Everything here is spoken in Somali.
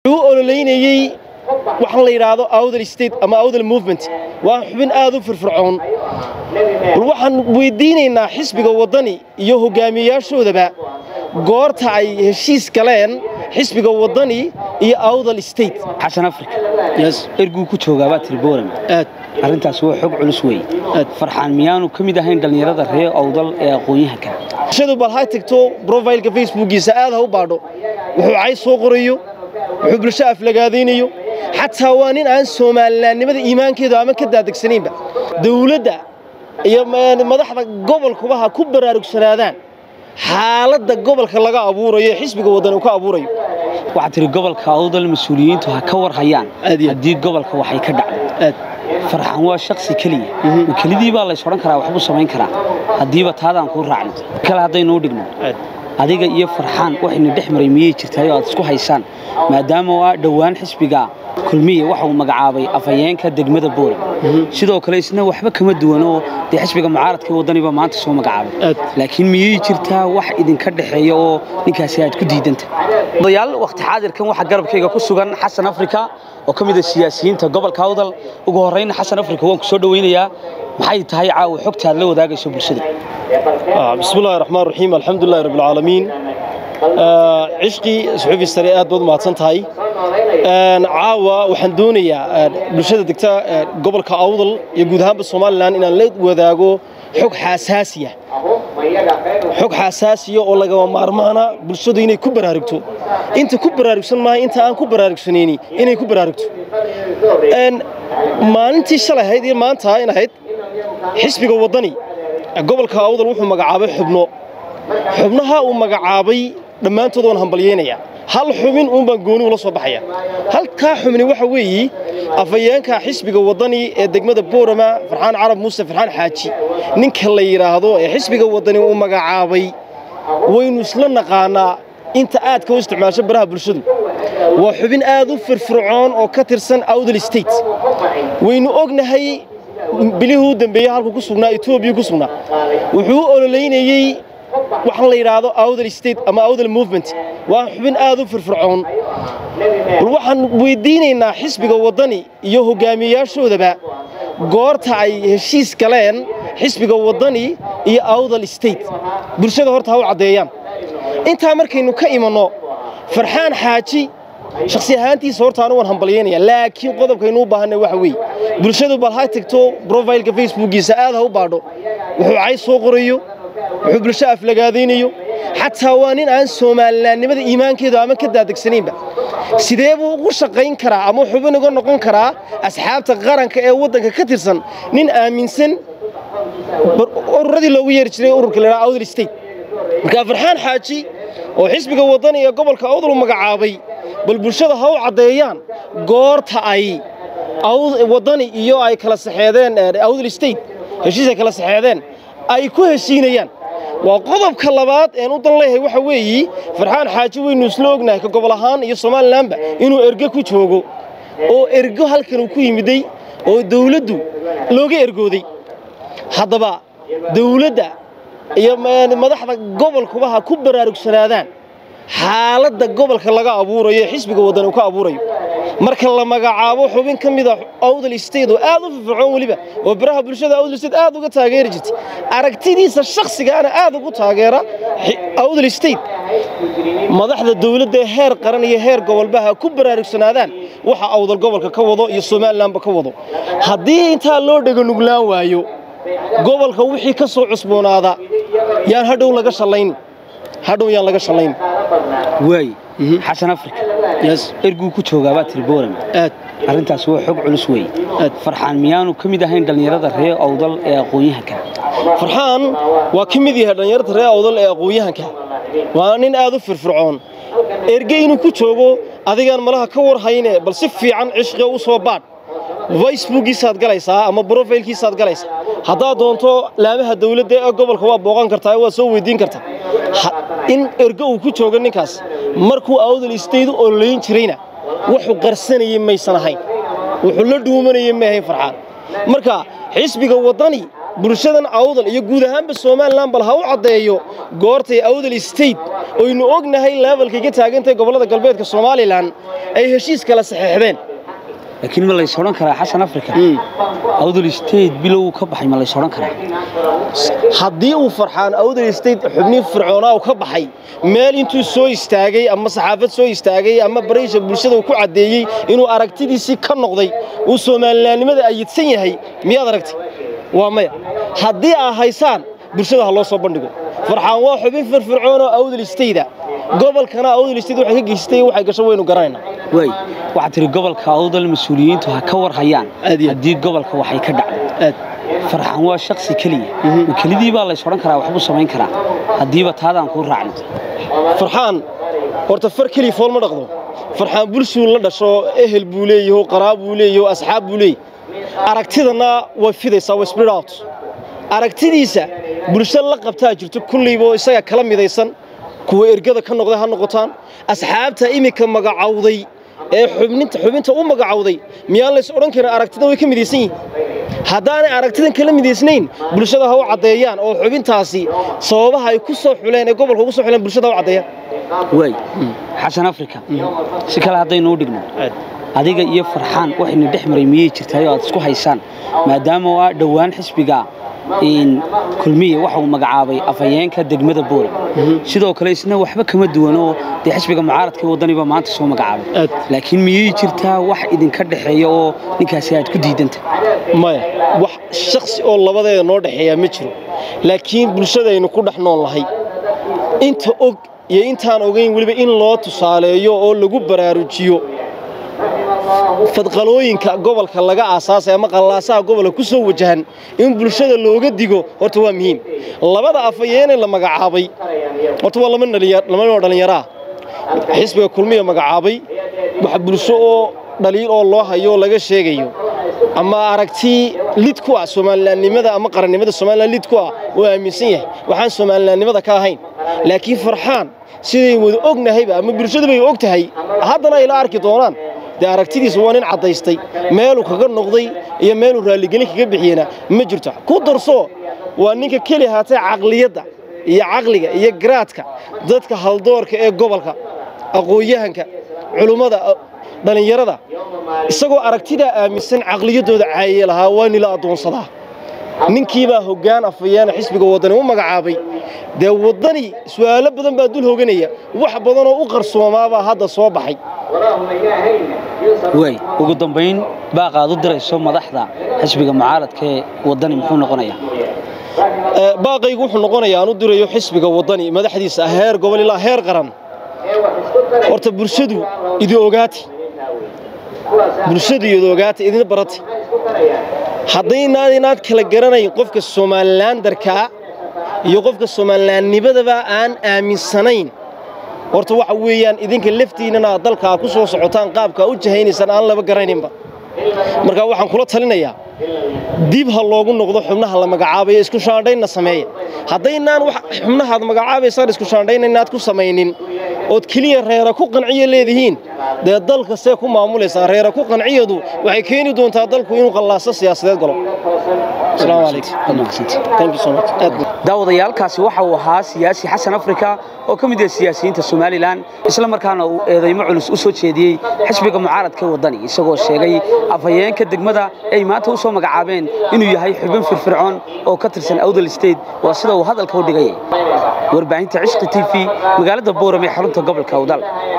wuxuu ololeynayey waxaan la yidhaahdo awdal state ama awdal movement waa xubin aad u firfircoon bal waxaan weydiinaynaa xisbiga waddani iyo hogaamiyeyaashoodaba goorta ay heshiis galeen xisbiga waddani iyo awdal state xasan afrika erguu ku joogaabaa tiri boorama aad arrintaas waa xog culus weeye Aad. farxaan miyaanu ka mid ahayn dhallinyarada reer awdal ee aqoon-yahanka shadu bal ha tagto profileka facebookiisa aad ha u baadho wuxuu cay soo qorayo wuxuu bulsho aflagaadaynayo xataa waa nin aan soomaalinaannimada iimaankeedu ama ka daadegsanaynba dawladda iyo ma- madaxda gobolkuba ha ku baraarugsanaadaan xaaladda gobolka laga abuurayo ee xisbiga waddan uu ka abuurayo waxaa tiri gobolka awdal mas-uuliyiintu ha ka war hayaan Aad iyo aad. haddii gobolka waxay ka dhacdo aad farxaan waa shaksi keliya ma kelidii baa lays odhan karaa waxbuu samayn karaa haddiiba taadaan kuu raacno kale haddaynu u dhigno aad adiga iyo farxaan waxayna dhex maray miyay jirtaay oo aad isku haysaan maadaama waa dhowaan xisbiga kulmiye waxa uu magacaabay afhayeenka degmada boorama sidoo kale isna waxba kama duwan oo dee xisbiga mucaaradka waddaniba maanta soo magacaabay Aad. laakiin miyay jirtaa wax idinka dhexeeya oo ninkaasi aad ku diidanta odayaal wakhti xaadirkan waxaa garabkayga ku sugan xasan afrika oo ka mid ah siyaasiyiinta gobolka awdal ugu horrayna xasan afrika waan ku soo dhowaynayaa maxay tahay caawa xogta aad la wadaagayso bulshada آه، بسم الله الرحمن الرحيم الحمد لله رب العالمين آه، عشقي صحفي سري aad baad mahadsan tahay Een, caawa waxaan doonayaa een, bulshada degta een, gobolka awdal iyo guud ahaanba somalilan inaan la wadaago xog xasaasiya xog xasaasiya oo lagama maarmaana bulshadu inay ku baraarugto inta ku baraarugsan maaha inta aan ku baraarugsanayni inay ku baraarugto Een, maalintii shalay ahayd iyo maanta in ahayd xisbiga waddani gobolka awdal wuxuu magacaabay xubno xubnaha uu magacaabay dhammaantood waan hambalyeynayaa hal xubin uun baan gooni ula soo baxaya halkaa xubni waxa weeyi afhayeenka xisbiga waddani ee degmada boorama farxaan carab muuse farxaan xaaji ninka la yidhaahdo ee xisbiga waddani uu magacaabay waynu isla naqaanaa inta aadka u isticmaasho baraha bulshadu waa xubin aad u firfircoon oo ka tirsan awdal state waynu ognahay bilihii u dambeeyey halku ku sugnaa etoobiya ku sugnaa wuxuu u ololeynayey waxaan la yidhaahdo awdal state ama awdal movement waa xubin aad u firfircoon bal waxaan weydiinaynaa xisbiga waddani iyo hogaamiyeyaashoodaba goorta ay heshiis galeen xisbiga waddani iyo awdal state bulshada horta ha u caddeeyaan intaa markaynu ka imanno farxaan xaaji shakhsi ahaantiisa horta anu waan hambalyeynaya laakiin qodobkaynu u baahanay waxa weeye bulshadu bal ha tagto profileka facebookiisa aad ha u baadho wuxuu cay soo qorayo wuxuu bulsho aflagaadaynayo xataa waa nin aan soomaalinaannimada iimaankeedu ama ka daadegsanaynba sidee buu ugu shaqayn karaa ama xubin uga noqon karaa asxaabta qaranka ee waddanka ka tirsan nin aaminsan bar- ururadii loogu yeeri jiray ururka la yidhaha awdal state markaa farxaan xaaji oo xisbiga waddani ee gobolka awdal u magacaabay bal bulshada ha u caddeeyaan goorta ay Awd- waddani iyo ay kala saxeedeen eh, awdal state heshiis ay kala saxeedeen ay ku heshiinayaan waa qodobka labaad een u dan leeyahay waxa weeyi farxaan xaaji waynu isla ognahay ka gobol ahaan iyo somalilanba inuu erge ku joogo oo ergo halkan uu ku yimiday oo dawladdu looga ergooday haddaba dawladda iyo ma- madaxda gobolkuba ha ku baraarugsanaadaan xaaladda gobolka laga abuurayo ee xisbiga waddan uu ka abuurayo marka la magacaabo xubin ka mid a awdal state oo aad u firfircoon weliba oo baraha bulshada awdal state aad uga taageeri jirtay aragtidiisa shakhsigaana aad ugu taageera xi- awdal state madaxda dawladda ee heer qaran iyo heer gobolba ha ku baraarugsanaadaan waxa awdal gobolka ka wado iyo somalilanba ka wado haddii intaa loo dhego nuglaan waayo gobolka wixii ka soo cusboonaada yaan hadhow laga shallayn hadhow yaan laga shallayn waay xasan afrika yes erguu ku joogaabaa tiri boorama aad arrintaas waa xog culus weeye Aad. farxaan miyaanu ka mid ahayn dhallinyarada reer awdal ee aqoon-yahanka farxaan waa ka mid yahay dhallinyarta reer awdal ee aqoon-yahanka waa nin aad u firfircoon erge inuu ku joogo adigaan malaha ka war hayne bal si fiican cishqiga u soo baadh facebookiisaad galaysaa ama brofailkiisaad galaysaa haddaad doonto laamaha dawladda ee gobolka waa booqan kartaa waa soo weydiin kartaa Ha- in erge uu ku joogo ninkaas markuu awdal istaydu ololeyn jirayna wuxuu qarsanayay maysan ahayn wuxuu la dhuumanayay ma ahayn farxaan marka xisbiga waddani bulshadan awdal iyo guud ahaanba somalilan bal ha u caddeeyo goortay awdal state oynu ognahay levelkay ka taagantahay gobollada galbeedka somalilan ay heshiis kala saxeexdeen laakiin ma lays odhan karaa xasan africa awdal state bilow ka baxay ma lays odhan karaa haddii uu farxaan awdal state xubnihi fircoonaa uu ka baxay meel intuu soo istaagay ama saxaafad soo istaagay ama baraysha bulshada uu ku caddeeyey inuu aragtidiisii ka noqday uu soomalilaannimada ayidsan yahay miyaad aragtay waa maya haddii aa haysaan bulshada ha loo soo bandhigo farxaan waa xubin firfircoon oo awdal stayda gobolkana awdal state waxay ka geystay waxay gasho waynu garanaynaa way waxaad tiri gobolka awdal mas-uuliyiintu ha ka war hayaan Aad iyo aad. haddii gobolka waxay ka dhacdo aad farxan waa shaksi keliya ma kelidii baa lays odhan karaa waxbuu samayn karaa haddiiba taadaan kuu raacno farxaan horta far keliya fool ma dhaqdo farxaan bulshuu la dhasho ehel buu leeyaho qaraab buu leeyaho asxaab buu leeyahy aragtidana way fidaysaa way split out aragtidiisa bulsho la qabtaa jirto kullayba oo isaga kala midaysan kuwa ergada ka noqday ha noqotaan asxaabta iminka magacawday ee xubninta xubinta u magacawday miyaan lays odhan karin aragtida way ka midaysan yihiin haddaanay aragtidan kala midaysnayn bulshada ha u caddeeyaan oo xubintaasi sababaha ay ku soo xuleen ee gobolka ugu soo xuleen bulshada ha u caddeeyaan way xasan africa si kale haddaynu u dhigno adiga iyo farxaan waxayna dhex maray miyay jirtaay oo aad isku haysaan maadaama waa dhowaan xisbiga in kulmiye waxa uu magacaabay afhayeenka degmada boole sidoo kale isna waxba kama duwano dee xisbiga mucaaradka ee waddaniba maanta soo magacaabay Aad. laakiin miyay jirtaa wax idinka dhexeeya oo ninkaasi aad ku diidanta maya wax shaksi oo labadeeda noo dhexeeya ma jiro laakiin bulshadaynu ku dhex nool lahay inta og iyo intaan ogayn weliba in loo tusaaleeyo oo lagu baraarujiyo fadqalooyinka gobolka laga aasaasay ama qallaasaha gobolka ku soo wajahan in bulshada looga digo horta waa muhiim labada afhayeene la magacaabay horta waa laba dhalinya- laba nin oo dhallinyaraa xisbiga kulmiya magacaabay wax bulsho oo dhaliil oo loo hayo oo laga sheegayo ama aragti lid ku ah soomalilaannimada ama qarannimada somalilan lid ku ah oo aaminsan yahay waxaan soomalilaannimada ka ahayn laakiin farxaan siday wada ognahayba ama bulshadubay og tahay haddana ay la arki doonaan dee aragtidiisa waa nin caddaystay meeluu kaga noqday iyo meeluu raalligelin kaga bixiyena ma jirto ku darso waa ninka keli haatee caqliyadda iyo caqliga iyo garaadka dadka haldoorka ee gobolka aqoon-yahanka culummada dhallinyarada isagoo aragtidaa aaminsan caqliyaddooda caaye lahaa waa nila addoonsadaa ninkiibaa hoggaan afhayeena xisbiga waddani u magacaabay dee waddani su'aalo badan baa dul hoganaya wax badanoo u qarsoomaabaa hadda soo baxay way ugu dambayn baaqaad u dirayso madaxda xisbiga mucaaradka ee waddani muxuu noqonayaa Ee, baaqaygu wuxuu noqonayaa aan u dirayo xisbiga waddani madaxdiisa ah heer gobol ilaa heer qaran horta bulshadu idi ogaati bulshadu idi ogaati idin barati haddaynaad inaad kala garanayn qofka somalilaandarkaa iyo qofka somalilaannimadaba aan aaminsanayn horta waxa weeyaan idinka laftiinnana aad dalkaa ku soo socotaan qaabkaa u jahaynaysaan aan laba garanaynba marka waxaan kula talinayaa dib ha loogu noqdo xubnaha la magacaabayo isku shaandhaynna sameeya haddaynaan wax xubnahaad magacaabaysaan isku shaandhayn inaad ku samaynin ood keliya reera ku qanciya leedihiin dee dalka see ku maamulaysaa reera ku qanciyadu waxay keeni doontaa dalku inuu qallaaso siyaasadeed galo asalaamu calaykum thank you so much aad buu daawadayaalkaasi waxa uu ahaa siyaasi xasan afrika oo ka mid ah siyaasiyiinta somalilan isla markaana uu eedeymo culus u soo jeediyey xisbiga mucaaradka ee waddani isagoo sheegay afhayeenka degmada ay maanta u soo magacaabeen inuu yahay xubin firfircoon oo ka tirsan awdal state waa sida uu hadalka u dhigayay warbaahinta cishqi t v magaalada booram ee xarunta gobolka awdal